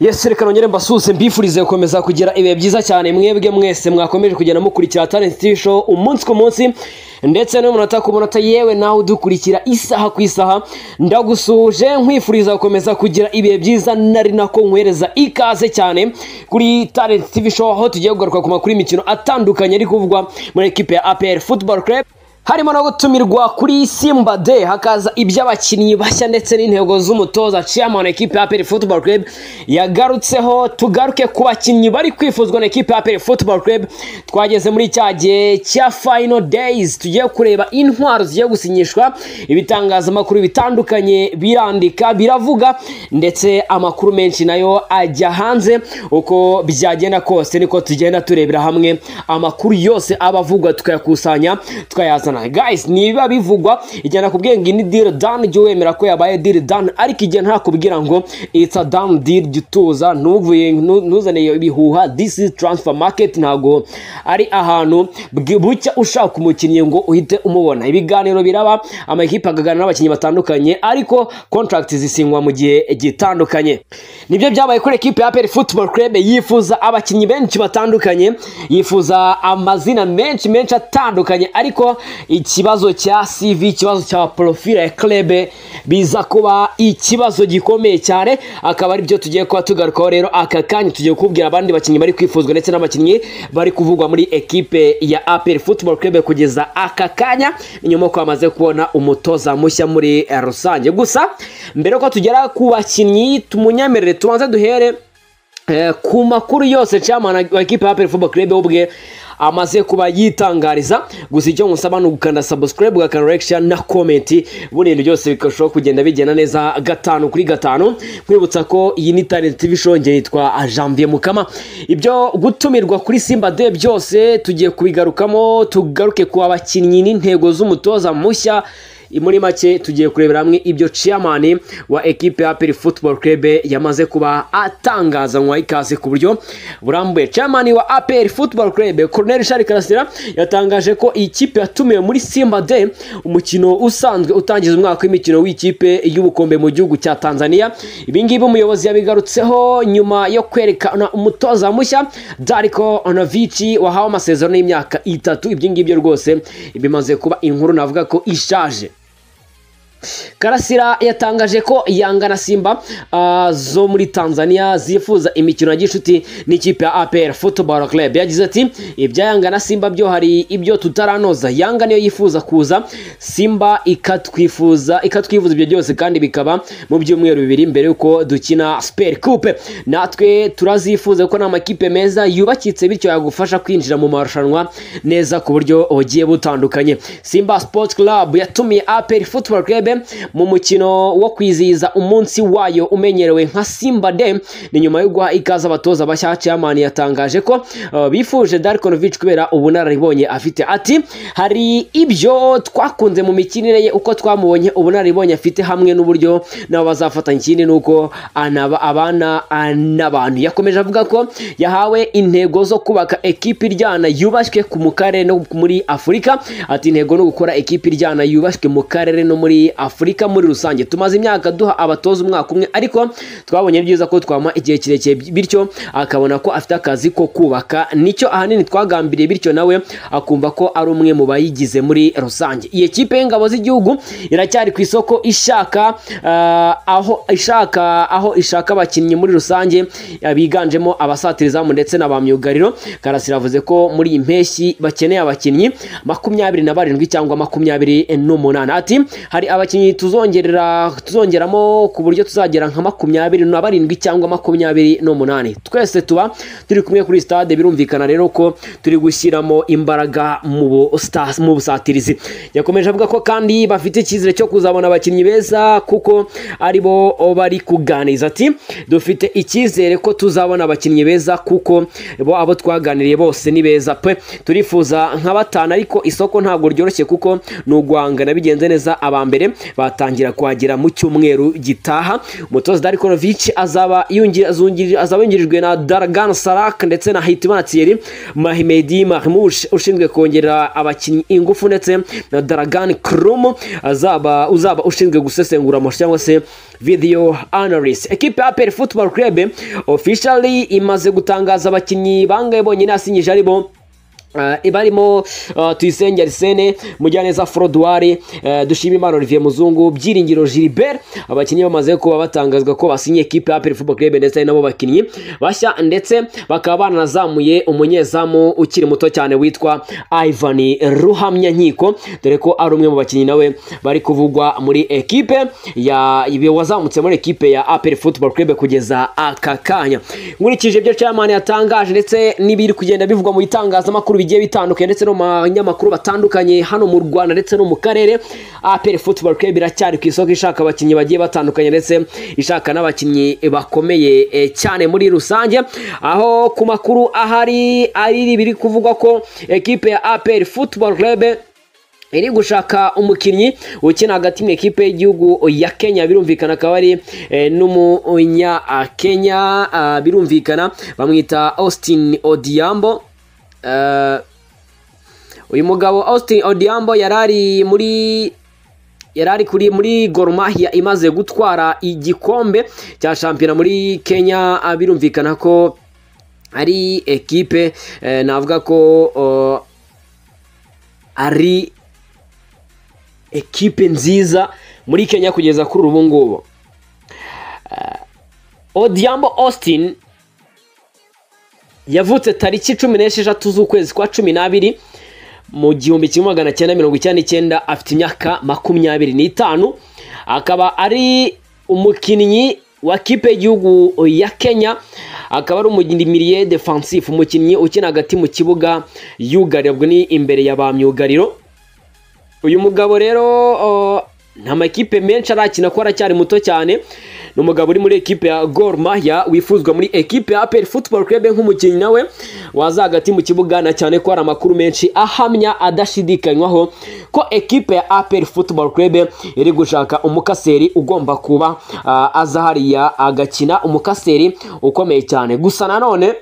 yesi reka nongere mbasuhuze mbifurize gukomeza kugira ibihe byiza cyane mwebwe mwese mwakomeje kugenda mukurikira talent TV show umunsi ku munsi ndetse n'umunota ku munota yewe nawe udukurikira isaha ku isaha ndagusuhuje nkwifuriza gukomeza kugira ibihe byiza nari nako nkohereza ikaze cyane kuri talent TV show aho tugiye kugaruka ku makuru y'imikino atandukanye ari kuvugwa muri ekipe ya APR Football Club harimo no gutumirwa kuri simba de hakaza iby'abakinnyi bashya ndetse n'intego z'umutoza chairman ekipe ya APR Football Club yagarutseho tugaruke ku bakinnyi bari kwifuzwa na ekipe ya APR Football Club twageze muri cya gihe cya final days tugiye kureba intwaro zigiye gusinyishwa ibitangazamakuru bitandukanye birandika biravuga ndetse amakuru menshi nayo ajya hanze uko byagenda kose niko tugenda turebera hamwe amakuru yose aba avugwa tukayakusanya tukayazana Arsenal guys niba bivugwa ijyana kubwiye ngo ni deal done jya wemera ko yabaye deal done ariko igihe ntakubwira ngo it's a done deal jya utuza ntuvuye ntuzane ibihuha this is transfer market ntago ari ahantu bwi- bucya ushaka umukinnyi ngo uhite umubona ibiganiro biraba amakipe akaganira n'abakinnyi batandukanye ariko contract zisinywa mu gihe gitandukanye nibyo byabaye kuri ekipe ya APR Football Club yifuza abakinnyi benshi batandukanye yifuza amazina menshi menshi atandukanye ariko ikibazo cya CV ikibazo cya profile ya club biza kuba ikibazo gikomeye cyane akaba ari byo tugiye kuba tugarukaho rero aka kanya tugiye kubwira abandi bakinnyi bari kwifuzwa ndetse n'abakinnyi bari kuvugwa muri ekipe ya APR Football Club kugeza aka kanya nyuma ko bamaze kubona umutoza mushya muri eh, rusange gusa mbere ko tugera ku bakinnyi tumunyemerere tubanze duhere Eh, ku makuru yose chairman wa ekipa ya Perfumo Club ubwe amaze kuba yitangariza gusa icyo nkusaba ni ugukanda subscribe ugakanda like share na comment burindi byose bikarushaho kugenda bigenda neza gatanu kuri gatanu nkwibutsa ko iyi ni talent tv show nge yitwa Janvier Mukama ibyo gutumirwa kuri Simba Day byose tugiye kubigarukamo tugaruke ku bakinnyi n'intego z'umutoza mushya muri make tugiye kurebera hamwe ibyo chairman wa ekipe ya APR Football Club yamaze kuba atangaza nywa ikaze ku buryo burambuye chairman wa APR Football Club Colonel Charles Karasira yatangaje ko iyi kipe yatumiwe muri Simba Day umukino usanzwe utangiza umwaka w'imikino w'ikipe y'ubukombe mu gihugu cya Tanzania ibi ngibi umuyobozi yabigarutseho nyuma yo kwerekana umutoza mushya Darko Onavici wahawe amasezerano y'imyaka itatu ibyo ngibyo rwose bimaze kuba inkuru navuga ko ishaje Karasira yatangaje ko Yanga na Simba ah, zo muri Tanzania zifuza imikino ya gicuti n'ikipe ya APR Football Club yagize ati ibya Yanga na Simba byo hari ibyo tutaranoza Yanga niyo yifuza kuza Simba ikatwifuza ikatwifuza ibyo byose kandi bikaba mu byumweru bibiri mbere yuko dukina Super Coupe natwe turazifuza ko ni amakipe meza yubakitse bityo yagufasha kwinjira mu marushanwa neza ku buryo bugiye butandukanye Simba Sports Club yatumiye APR Football Club mu mukino wo kwizihiza umunsi wayo umenyerewe nka Simba Day ni nyuma yo guha ikaze abatoza bashya chairman yatangaje ko uh, bifuje Darkonovic kubera ubunararibonye afite ati hari ibyo twakunze mu mikinire ye uko twamubonye ubunararibonye afite hamwe n'uburyo nabo bazafatanya ikindi nuko anaba abana n'abantu yakomeje avuga ko yahawe intego zo kubaka ekipe iryana yubashywe ku mu karere no muri Afurika ati intego no gukora ekipe iryana yubashywe mu karere no muri Afurika muri rusange tumaze imyaka duha abatoza umwaka umwe ariko twabonye ari byiza ko twama igihe kirekire bityo akabona ko afite akazi ko kubaka nicyo ahanini twagambiriye bityo nawe akumva ko ari umwe mu bayigize muri rusange iyi kipe y'ingabo z'igihugu iracyari ku isoko ishaka ah, aho ishaka aho ishaka abakinnyi muri rusange ah, biganjemo abasatira izamu ndetse na ba myugariro Karasira avuze ko muri iyi mpeshyi bakeneye abakinnyi makumyabiri na barindwi cyangwa makumyabiri n'umunani ati hari abakinnyi tuzongerera tuzongeramo ku buryo tuzagera nka makumyabiri na barindwi cyangwa makumyabiri n'umunani twese tuba turi kumwe kuri stade birumvikana rero ko turi gushyiramo imbaraga mu bu- sta- mu busatirizi yakomeje avuga ko kandi bafite icyizere cyo kuzabona abakinnyi beza kuko aribo bari kuganiriza ati dufite icyizere ko tuzabona abakinnyi beza kuko bo abo twaganiriye bose ni beza pe turifuza nka batanu ariko isoko ntabwo ryoroshye kuko ni uguhangana bigenze neza aba mbere batangira kuhagera mu cyumweru gitaha umutoza Darikovic azaba yungira- azungiri- azaba yungirijwe na Dargan Sarak ndetse na Hitimana Thierry Mahmedi Mahmouche ushinzwe kongerera abakinnyi ingufu ndetse na Dargan Krum azaba uzaba ushinzwe gusesengura amashusho cyangwa se video analyst ekipe ya APR Football Club officially imaze gutangaza abakinnyi bangahe bonyine yasinyije aribo Uh, barimo uh, tuyisenge arisene mujyaneza forodwari uh, dushimimana olivier muzungu byiringiro gilbert abakinnyi bamaze kuba batangazwa ko basinye ekipe ya aperi football club ndetse hari nabo bakinnyi bashya ndetse bakaba bananazamuye umunyezamu ukiri muto cyane witwa ivan ruhamyankiko dore ko ari umwe mu bakinnyi nawe bari kuvugwa muri ekipe ya ibi- wazamutse muri ekipe ya aperi football club kugeza aka kanya nkurikije ibyo chairman yatangaje ndetse n'ibiri kugenda bivugwa mu bitangazamakuru bigiye bitandukanye ndetse no mu banyamakuru batandukanye hano mu rwanda ndetse no mu karere aperi football club iracyari ku isoko ishaka abakinnyi bagiye batandukanye ndetse ishaka n'abakinnyi bakomeye eh, cyane muri rusange aho ku makuru ahari ari biri kuvugwa ko ekipe ya aperi football club iri gushaka umukinnyi ukina hagati mu ikipe y'igihugu ya kenya birumvikana akaba ari eh, n'umunyakenya ah, birumvikana bamwita austin odiambo Eh, uyu mugabo austin odiambo yari ari muri yari ari kuri muri Gor Mahia imaze gutwara igikombe cya shampiyona muri Kenya ah, birumvikana ko ari ekipe eh, navuga ko oh, ari ekipe nziza muri Kenya kugeza kuri ubu ngubu Eh, Odiambo Austin yavutse tariki cumi n'esheshatu z'ukwezi kwa cumi n'abiri mu gihumbi kimwe magana cyenda mirongo icyenda n'icyenda afite imyaka makumyabiri n'itanu akaba ari umukinnyi wa kipe y'igihugu ya Kenya akaba ari umumilie defensive umukinnyi ukina hagati mu kibuga yugarirwa ni imbere ya ba myugariro uyu mugabo rero uh, nta makipe menshi arakina ko aracyari muto cyane ni umugabo uri muri ekipe ya Gor Mahia wifuzwa muri ekipe ya APR Football Club nk'umukinnyi nawe waza hagati mu kibuga na cyane ko hari amakuru menshi ahamya adashidikanywaho ko ekipe ya APR Football Club iri gushaka umukaseri ugomba kuba uh, aza hariya agakina umukaseri ukomeye cyane gusa nanone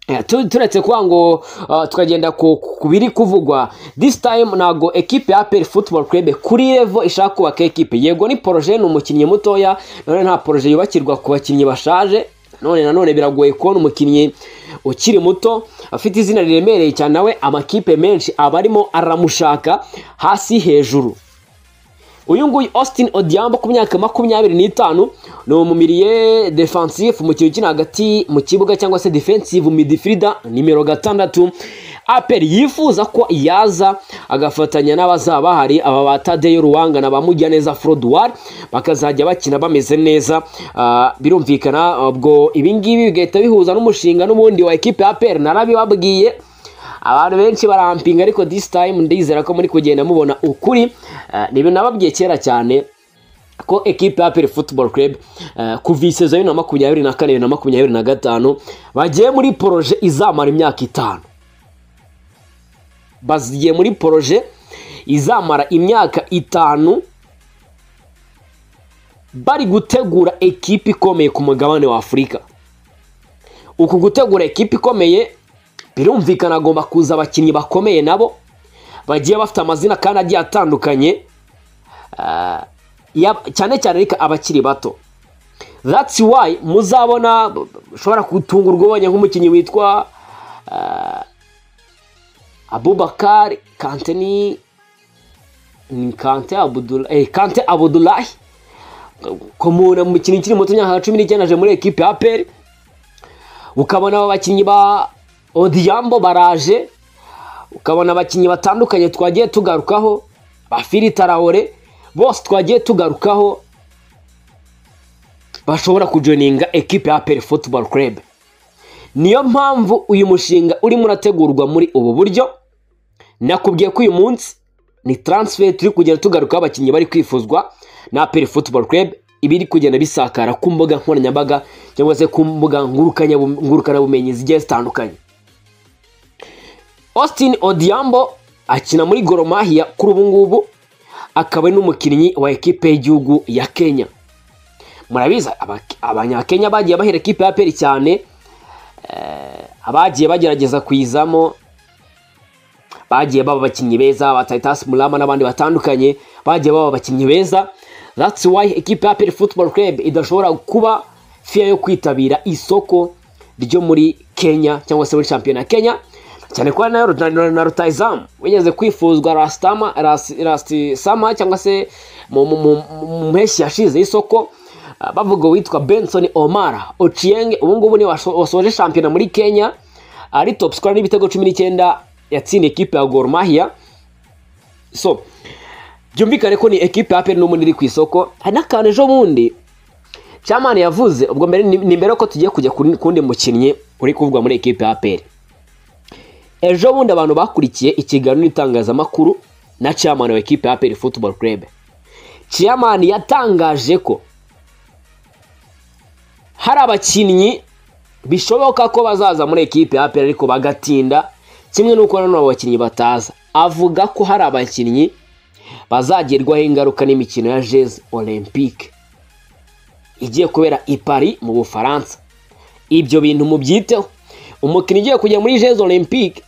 Eh, tu- turetse kuba ngo uh, tukagenda ku ku biri kuvugwa this time ntago ekipe ya APR football club kuri level ishaka kubaka ekipe yego ni projet ni umukinnyi mutoya none nta projet yubakirwa ku bakinnyi bashaje none nanone biragoye kubona umukinnyi ukiri muto afite izina riremereye cyane nawe amakipe menshi aba arimo aramushaka hasi hejuru uyu nguyu austin odiambo ku myaka makumyabiri n'itanu ni umumilie defensive umukinnyi ukina hagati mu kibuga cyangwa se defensive midfielder nimero gatandatu apel yifuza ko yaza agafatanya n'abazaba bahari aba ba tadeyo ruwanga na ba mujyaneza forodwari bakazajya bakina bameze neza Ah, birumvikana ubwo ibingibi bigahita bihuza n'umushinga n'ubundi wa ekipe ya apel narabibabwiye abantu benshi barampinga ariko this time ndizera ko muri kugenda mubona ukuri Eh, ni ibintu nababwiye kera cyane ko ekipe ya Aperi Football Club eh, kuva isezo bibiri na makumyabiri na kane bibiri na makumyabiri na gatanu bagiye muri poroje izamara imyaka itanu bagiye muri poroje izamara imyaka itanu bari gutegura ekipe ikomeye ku mugabane wa Afurika uku gutegura ekipe ikomeye birumvikana agomba kuza abakinnyi bakomeye nabo bagiye bafite amazina kandi agiye atandukanye Ah, ya- cyane cyane ariko abakiri bato that's why muzabona ushobora gutungurwa ubonye nk'umukinnyi witwa ah, Abubakar Kante ni ni Kante Abdul eh Kante Abdullahi komuna umukinnyi ukiri muto imyaka cumi n'icyenda aje muri ekipe ya APR ukabona aba bakinnyi ba Odiambo baraje ukabona abakinnyi batandukanye twagiye tugarukaho ba Fili Traore bose twagiye tugarukaho bashobora kujoininga ekipe ya APR Football Club niyo mpamvu uyu mushinga urimo urategurwa muri ubu buryo nakubwiye ko uyu munsi ni transfer turi kugenda tugarukaho abakinnyi bari kwifuzwa na APR Football Club ibiri kugenda bisakara ku mbuga nkoranyambaga cyangwa se ku mbuga ngurukanyabum- ngurukanabumenyi zigiye zitandukanye Austin Odiambo akina muri Gor Mahia kuri ubu ngubu akaba ari n'umukinnyi wa ekipe y'igihugu ya kenya murabizi aba- abanyakenya bagiye bahera ekipe ya aperi cyane eh, abagiye bagerageza kuyizamo bagiye baba abakinnyi beza ba Titus Murama n'abandi batandukanye bagiye baba abakinnyi beza that's why ekipe ya Apple Football Club idashobora kuba fiya yo kwitabira isoko ryo muri Kenya cyangwa se muri shampiyona ya Kenya cyane ko na na- na- na Rutahizamu wigeze kwifuzwa Rastama Ras- Rastisama cyangwa se mu- mu- mu mu mpeshyi yashize y'isoko ah, bavuga uwitwa Benson Omara Ochieng ubu ngubu ni waso- wasoje shampiyona muri Kenya ari top scorer n'ibitego cumi n'icyenda yatsindiye ekipe ya Gor Mahia so byumvikane ko ni ekipe ya APR n'ubundi iri ku isoko hari n'akantu ejo bundi Chamani yavuze ubwo mbere ni ni mbere ko tugiye kujya ku kundi mukinnyi uri kuvugwa muri ekipe ya APR ejo bundi abantu bakurikiye ikiganiro n'itangazamakuru na Chamani wa ekipe ya APR Football Club Chamani yatangaje ko hari abakinnyi bishoboka ko bazaza muri ekipe ya APR ariko bagatinda kimwe n'uko nanone abo bakinnyi bataza avuga ko hari abakinnyi bazagerwaho ingaruka n'imikino ya jeze olympique igiye kubera i Paris mu bufaransa ibyo bintu mubyiteho umukinnyi ugiye kujya muri jeze olympique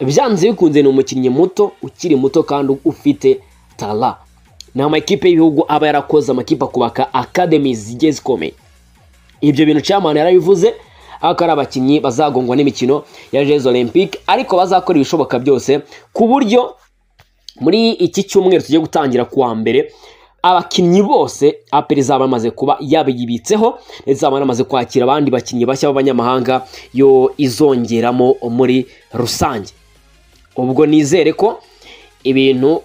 byanze bikunze ni umukinnyi muto ukiri muto kandi ufite tara ni amakipe y'ibihugu aba yarakoze amakipe akubaka academy zigiye zikomeye ibyo bintu chairman yarabivuze ako ari abakinnyi bazagongwa n'imikino ya Jeux Olympique ariko bazakora ibishoboka byose ku buryo muri iki cyumweru tugiye gutangira kuwa mbere abakinnyi bose APR izaba yamaze kuba yabiyibitseho ndetse izaba yanamaze kwakira abandi bakinnyi bashya b'abanyamahanga yo izongeramo muri rusange ubwo nizere ko ibintu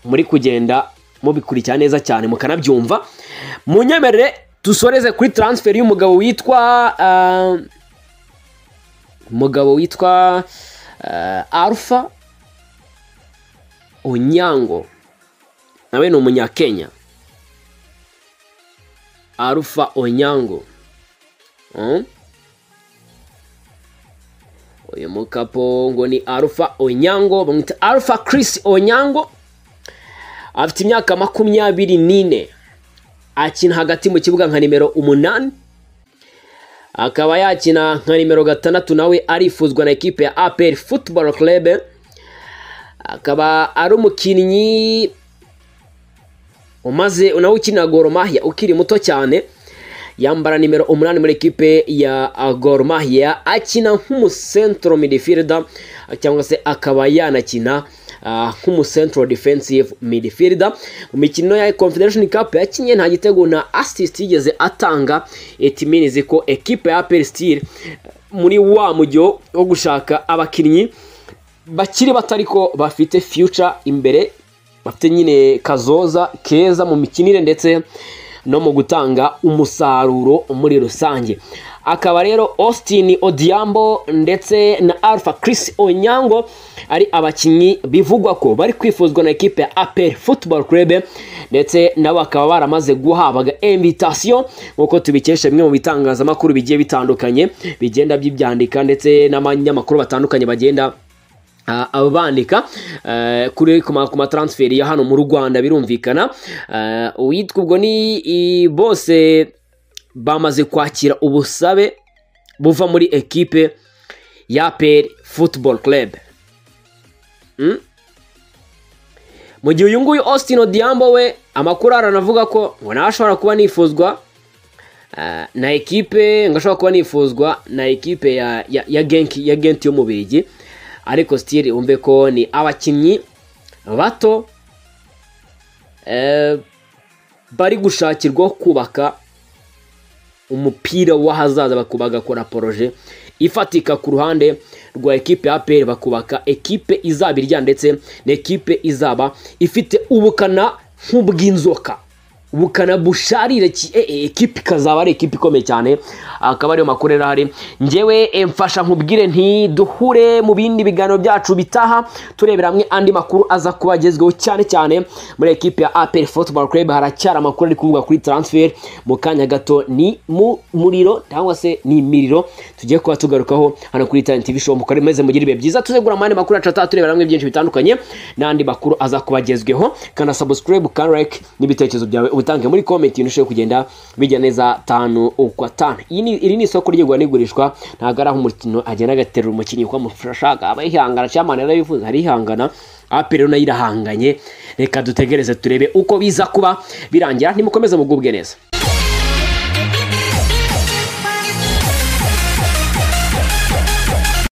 muri kugenda mubikurikira neza cyane mukanabyumva munyemerere dusoreze kuri transfer y'umugabo witwa ah, umugabo witwa ah, alpha onyango nawe ni umunyakenya alpha onyango Hmm? uyu mukapo ngo ni alpha onyango bamwita alpha chris onyango afite imyaka makumyabiri n'ine akina hagati mu kibuga nka nimero umunani akaba yakina nka nimero gatandatu nawe arifuzwa na ekipe ya APR Football Club akaba ari umukinnyi umaze nawe ukina Gor Mahia ukiri muto cyane yambara nimero umunani muri ekipe ya Gor Mahia akina nk'umusentro midfielder cyangwa se akaba yanakina ah, nk'umusentro defensive midfielder mu mikino ya Confederation Cup yakinye nta gitego na assist yigeze atanga it means ko ekipe ya APR Steel muri wa mujyo wo gushaka abakinnyi bakiri bato ariko bafite future imbere bafite nyine kazoza keza mu mikinire ndetse no mu gutanga umusaruro muri rusange akaba rero austin odiambo ndetse na alpha chris onyango ari abakinnyi bivugwa ko bari kwifuzwa na ekipe ya apel football club ndetse nabo bakaba baramaze guhabwa invitation nk'uko tubikesha bimwe mu bitangazamakuru bigiye bitandukanye bigenda bibyandika ndetse n'abanyamakuru batandukanye bagenda Ah, abo bandika eh, kuri ku ma- ku mataransiferi ya hano mu rwanda birumvikana Eh, uwitwa ubwo ni i- bose bamaze kwakira ubusabe buva muri ekipe ya peri football club Mm? mu gihe uyu nguyu austin odiambo we amakuru aranavuga ko ngo nawe ashobora kuba nifuzwa Ah, na ekipe ngashobora kuba nifuzwa na ekipe ya ya, ya genki ya genti y'umubirigi ariko stili wumve ko ni abakinnyi bato eh, bari gushakirwa kubaka umupira w'ahazaza baku- bagakora poroje ifatika ku ruhande rwa ekipe ya APR bakubaka ekipe izaba irya ndetse n'ekipe izaba ifite ubukana nk'ubw'inzoka bukana busharire ki- eh, eh, ekipi ikazaba ari ekipi ikomeye cyane akaba ariyo makuru rero ahari ngewe eh, mfasha nkubwire ntiduhure mu bindi biganiro byacu bitaha turebera hamwe andi makuru aza kuba agezweho cyane cyane muri ekipi ya apel football club haracyari amakuru ari kuvugwa kuri transfer mu kanya gato ni mu muriro cyangwa se ni imiriro tugiye kuba tugarukaho hano kuri Italian TV show mukore meze mugire ibihe byiza tuzegura amande makuru yacu ataha turebera hamwe byinshi bitandukanye n'andi makuru aza kuba agezweho kana subscribe kana like n'ibitekerezo byawe ubitange muri comment ibintu ushobora kugenda bijya neza tanu ukwa iyi ni iri ni isoko ry'igura n'igurishwa ntabwo ari aho umukino agenda agaterura umukinnyi uko amufashaka aba yihangana cyangwa yarabivuze arihangana ape rero nayo irahanganye reka dutegereze turebe uko biza kuba birangira ntimukomeze mugubwe neza